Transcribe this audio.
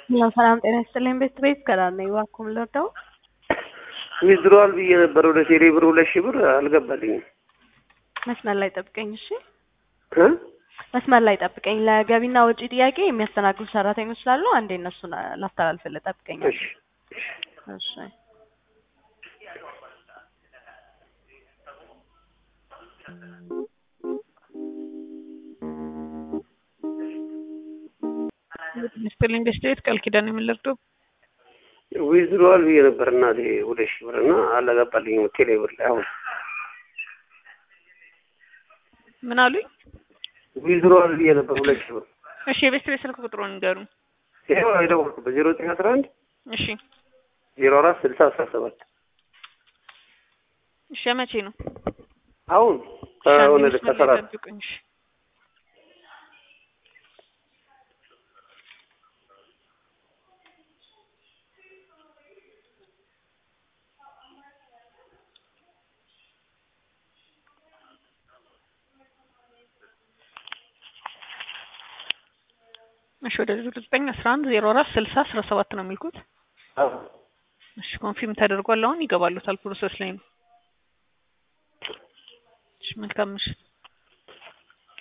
ያው ሰላም ጤና ይስጥልኝ። ቤት ቤት ከዳር ነኝ። እባክዎን ልርዳው? ዊዝድሮዋል ብዬ ነበር ወደ ቴሌ ብር ሁለት ሺህ ብር አልገባልኝም። መስመር ላይ ጠብቀኝ እሺ። እ መስመር ላይ ጠብቀኝ። ለገቢና ወጪ ጥያቄ የሚያስተናግዱ ሰራተኞች ስላሉ አንዴ እነሱን ላስተላልፍልህ። ጠብቀኝ። እሺ እሺ ሚስትልኝ ቤስት ቃል ኪዳን የምንለርደው ዊዝድሮዋል ብዬ ነበር እናቴ ሁለት ሺህ ብር እና አልገባልኝም ቴሌ ብር ላይ አሁን ምን አሉኝ? ዊዝድሮዋል ብዬ ነበር ሁለት ሺህ ብር እሺ የቤስት ቤት ስልክ ቁጥሩን ንገሩ። ይኸው የደወልኩበት ዜሮ ዘጠኝ አስራ አንድ እሺ ዜሮ አራት ስልሳ አስራ ሰባት እሺ መቼ ነው? አሁን እሺ፣ አንዴ ከሆነ መስመር ላይ ከሰራት ጠብቁኝ። እሺ እሺ ወደ ዘጠኝ አስራ አንድ ዜሮ አራት ስልሳ አስራ ሰባት ነው የሚልኩት። እሺ ኮንፊርም ተደርጓል። አሁን ይገባሉታል። ፕሮሰስ ላይ ነው። እሺ መልካም ምሽት።